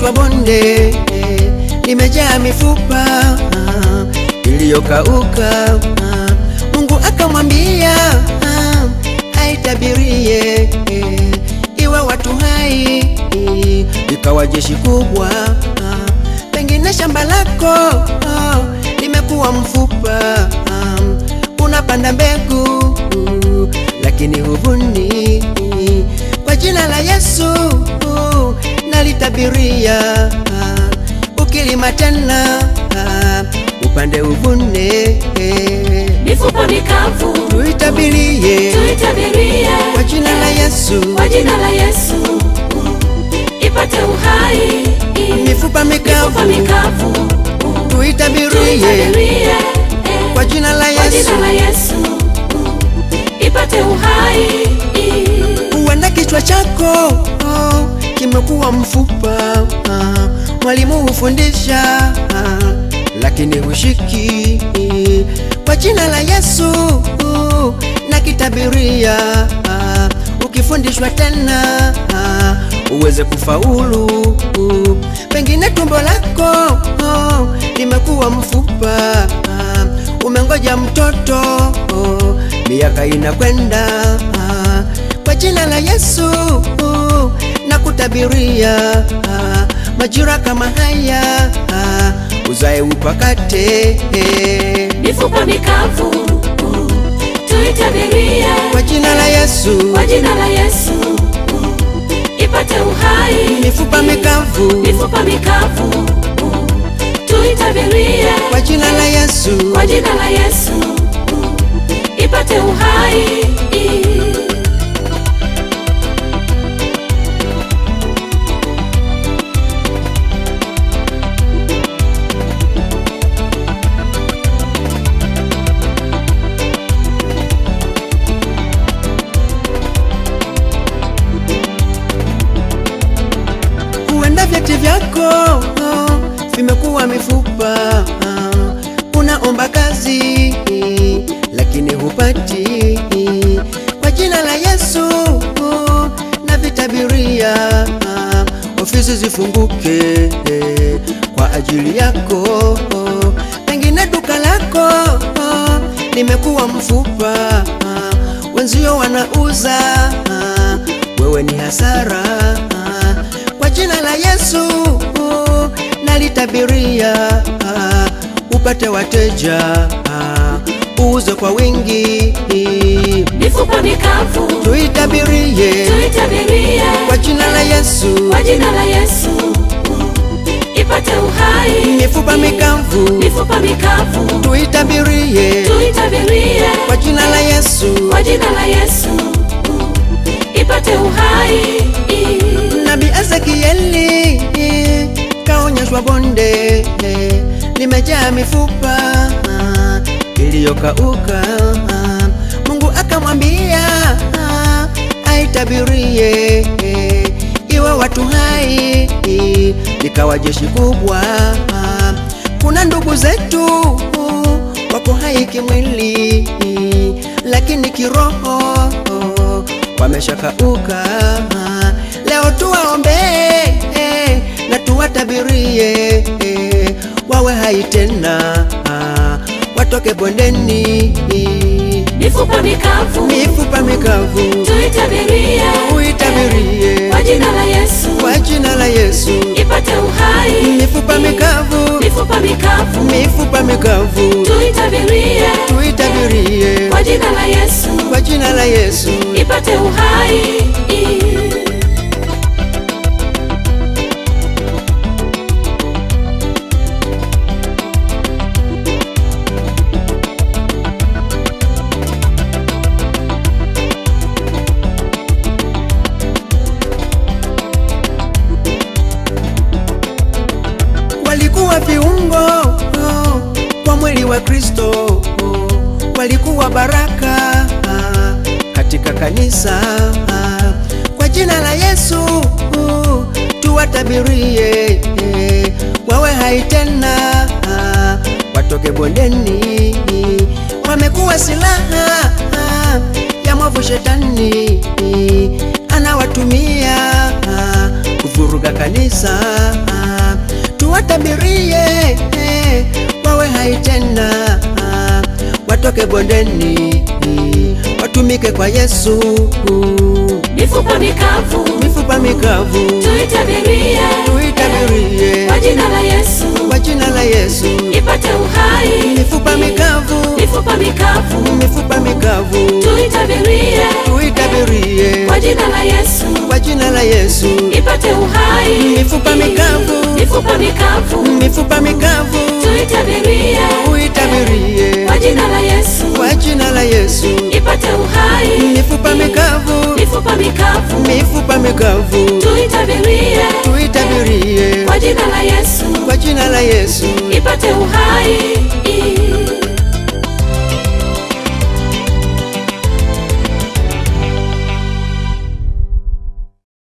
kaonyeshwa bonde eh, limejaa mifupa ah, iliyokauka ah, Mungu akamwambia ah, aitabirie eh, iwe watu hai eh, ikawa jeshi kubwa ah, pengine shamba lako ah, limekuwa mfupa ah, unapanda mbegu uh, lakini huvuni kwa jina la Yesu uh, nalitabiria uh, ukilima tena uh, upande uvune eh, mifupa mikavu tuitabirie tuitabirie kwa jina la Yesu kwa jina la Yesu ipate uhai mifupa mifupa mikavu mikavu tuitabirie tuitabirie kwa jina la kwa Yesu jina la Yesu ipate uhai huenda kichwa chako oh, kimekuwa mfupa ah, mwalimu hufundisha ah, lakini hushiki kwa jina la Yesu uh, na kitabiria ah, ukifundishwa tena ah, uweze kufaulu uh, pengine tumbo lako oh, limekuwa mfupa ah, umengoja mtoto oh, miaka inakwenda ah, kwa jina la Yesu uh, na kutabiria ah, majira kama haya ah, uzae upakate eh, mifupa mikavu tuitabirie kwa jina la Yesu kwa jina la Yesu ipate uhai mifupa mikavu mifupa mikavu tuitabirie kwa jina la Yesu kwa jina la Yesu ipate uhai huenda vyeti vyako oh, vimekuwa mifupa ah, unaomba kazi lakini hupati kwa jina la Yesu oh, na vitabiria ah, ofisi zifunguke eh, kwa ajili yako oh, pengine duka lako oh, limekuwa mfupa ah, wenzio wanauza ah, wewe ni hasara ah, kwa jina la Yesu uh, nalitabiria uh, upate wateja uh, uuze kwa wingi mifupa mikavu tuitabirie tuitabirie kwa jina la Yesu kwa jina la Yesu ipate uhai mifupa mikavu mifupa mikavu tuitabirie tuitabirie kwa jina la Yesu kwa jina la Yesu ipate uhai Nabii Ezekieli kaonyeshwa bonde eh, limejaa mifupa ah, iliyokauka ah, Mungu akamwambia ah, aitabirie eh, iwe watu hai eh, ikawa jeshi kubwa ah, kuna ndugu zetu uh, wako hai kimwili eh, lakini kiroho oh, wameshakauka ah, leo tuwaombee eh, na tuwatabirie eh, wawe hai tena ah, watoke bondeni mifupa mikavu mifupa mikavu tuitabirie uitabirie kwa jina la Yesu kwa jina la Yesu ipate uhai mifupa mikavu mifupa mikavu mifupa mikavu tuitabirie tuitabirie kwa jina la Yesu kwa jina la Yesu ipate uhai walikuwa viungo oh, kwa mwili wa Kristo oh, walikuwa baraka ah, katika kanisa ah, kwa jina la Yesu oh, tuwatabirie eh, wawe hai tena ah, watoke bondeni wamekuwa silaha ah, ya mwovu shetani anawatumia ah, kuvuruga kanisa. Tuwatabirie eh, wawe hai tena, watoke bondeni, watumike kwa Yesu. mifupa mikavu Mifupa mikavu tuitabirie tuitabirie kwa jina la Yesu kwa jina la Yesu. ipate uhai Mifupa mikavu, mifupa mikavu mifupa mikavu tuitabirie tuitabirie kwa jina la Yesu kwa jina la Yesu. ipate uhai Mifupa mikavu, mifupa mikavu mifupa mikavu tuitabirie tuitabirie kwa jina la Yesu kwa jina la Yesu. ipate uhai Mifupa mikavu, mifupa mikavu mifupa mikavu tuitabirie tuitabirie kwa jina la Yesu kwa jina la Yesu. ipate uhai